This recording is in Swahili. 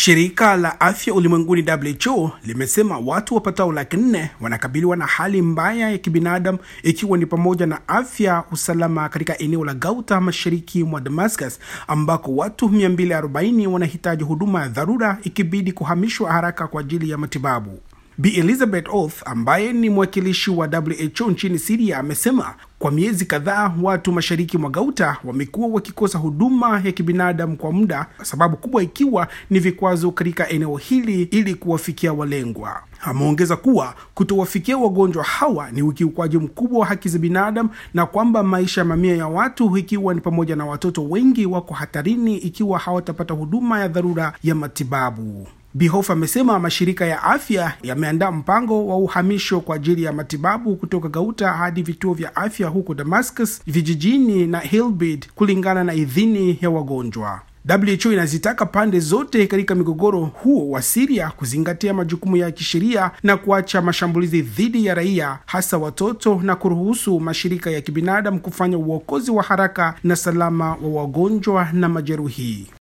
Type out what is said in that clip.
Shirika la afya ulimwenguni WHO limesema watu wapatao laki nne wanakabiliwa na hali mbaya ya kibinadamu ikiwa ni pamoja na afya usalama katika eneo la Gauta mashariki mwa Damascus ambako watu 240 wanahitaji huduma ya dharura ikibidi kuhamishwa haraka kwa ajili ya matibabu. Bi Elizabeth Oath ambaye ni mwakilishi wa WHO nchini Syria amesema kwa miezi kadhaa watu mashariki mwa Gauta wamekuwa wakikosa huduma ya kibinadamu kwa muda, sababu kubwa ikiwa ni vikwazo katika eneo hili ili kuwafikia walengwa. Ameongeza kuwa kutowafikia wagonjwa hawa ni ukiukwaji mkubwa wa haki za binadamu na kwamba maisha ya mamia ya watu ikiwa ni pamoja na watoto wengi wako hatarini ikiwa hawatapata huduma ya dharura ya matibabu. Bihof amesema mashirika ya afya yameandaa mpango wa uhamisho kwa ajili ya matibabu kutoka Gauta hadi vituo vya afya huko Damascus, vijijini na Hilbid kulingana na idhini ya wagonjwa. WHO inazitaka pande zote katika migogoro huo wa Syria kuzingatia majukumu ya kisheria na kuacha mashambulizi dhidi ya raia, hasa watoto, na kuruhusu mashirika ya kibinadamu kufanya uokozi wa haraka na salama wa wagonjwa na majeruhi.